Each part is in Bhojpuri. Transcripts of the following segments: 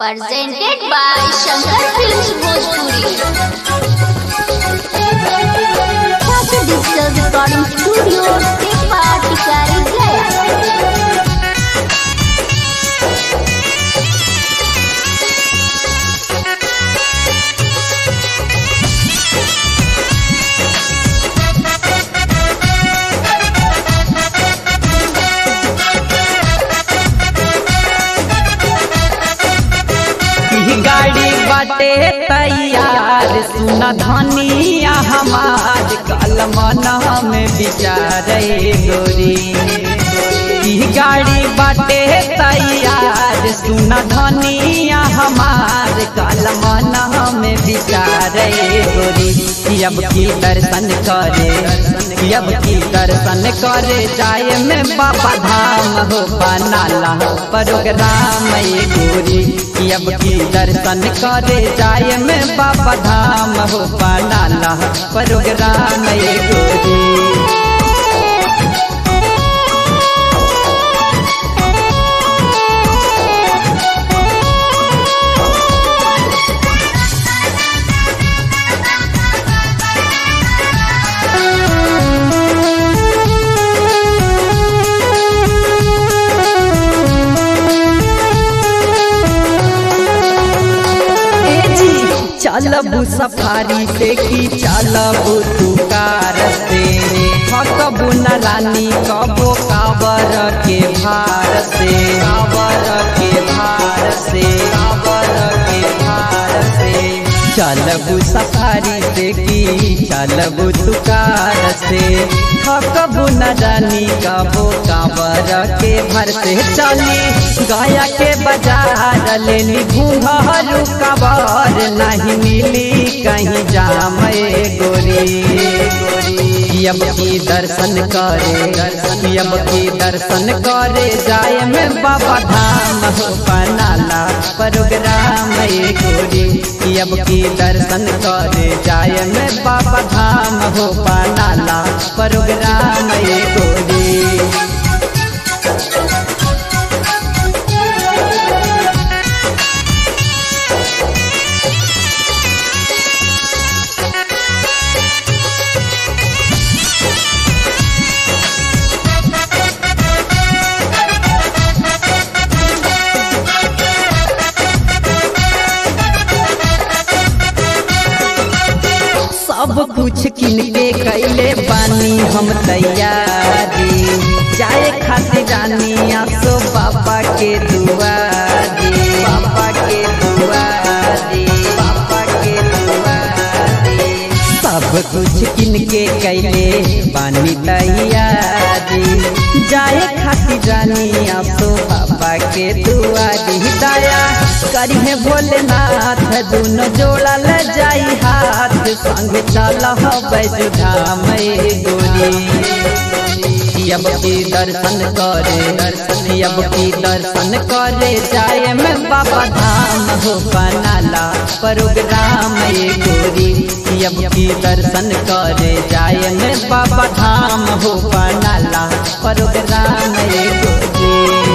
presented by Shankar Films Bhojpuri. Happy Digital Recording Studio, Tepa Tikari Gaya. ई गाड़ी बाटे तैयार सुन धनिया हमार कलमन में विचारे गोरी ई गाड़ी बाटे तैयार सुन धनिया हमार कलमन में विचारे गोरी कि अब की दर्शन करे कि अब की दर्शन करे जाए में बाबा धाम हो बनाला प्रोग्राम ये गोरी कि अब की दर्शन करे जाए में बाबा धाम हो बनाला प्रोग्राम ये गोरी चलबू सफारी से की चलबू तू कार से थकबू न रानी कबो काबर के भार से काबर के भार से काबर के भार से चलबू सफारी से की चलबू तू कार से थकबू न रानी कबो काबर के भर से चली गया के बाजार लेनी घूंघरू कबर नहीं मिली कहीं जाम गोरी अब की दर्शन करे अब की दर्शन करे जाए में बाबा धाम हो बनाला प्रोग्राम गोरी अब की दर्शन करे जाए में बाबा धाम हो बनाला प्रोग्राम गोरी सब कुछ किन के कैले बानी हम तैयारी जाए खातिर रानी आसो बाबा के दुआरी बाबा के दुआरी बाबा के दुआरी सब कुछ किन के कैले बानी तैयारी जाए खातिर रानी आसो बाबा के दुआरी दया करिहे भोलेनाथ दोनों जोड़ा ल जाई हाथ संग चल बैजुधाम गोरी अब की दर्शन करे दर्शन अब की दर्शन करे जाए में बाबा धाम हो बनाला प्रोग्राम ये गोरी अब की दर्शन करे जाए में बाबा धाम हो बनाला प्रोग्राम ये गोरी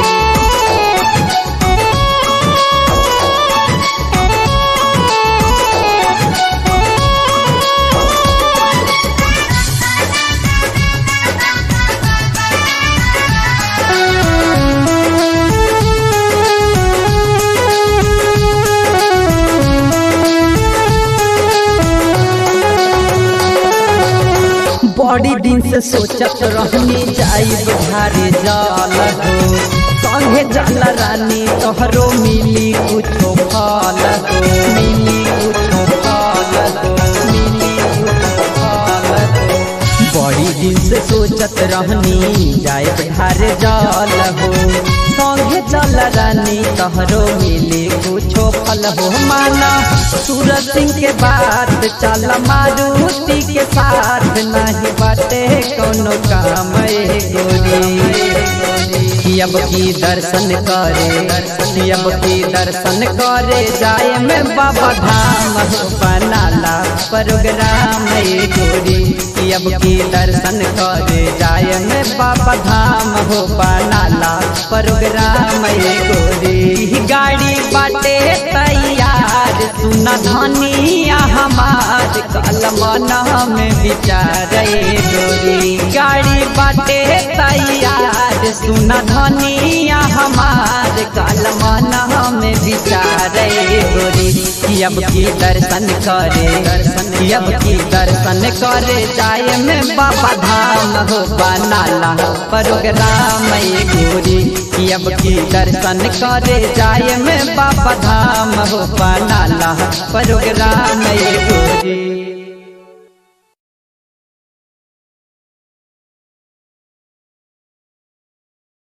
बड़ी दिन से सोचत रहनी जाई बुझारे जल हो संगे जल रानी तोहरो मिली कुछो फल हो मिली कुछो फल हो मिली कुछो फल हो बड़ी दिन से सोचत रहनी जाए बुझारे जल हो संगे चल रानी तोहरो मिली कुछो फल हो माना सूरज सिंह के बात चल मारुति के साथ नहीं बाटे कोनो काम गोरी अब की दर्शन करे दर्शन अब की दर्शन करे जाए में बाबा धाम हो बनाला प्रोग्राम गोरी कि अब की दर्शन करे जाय में बाबा धाम हो बनाला प्रोग्राम ये गोरी गाड़ी बाटे तैयार सुना धनिया हमार कलमन में विचार ये गोरी गाड़ी बाटे तैयार सुना धनिया हमार कलमन में विचार ये गोरी कि अब की दर्शन करे दर्शन कि अब की दर्शन करे जाय में बाबा धाम हो बनाला प्रोग्राम ये गोरी कि अब की दर्शन करे जाय में बाबा धाम हो बनाला प्रोग्राम ये गोरी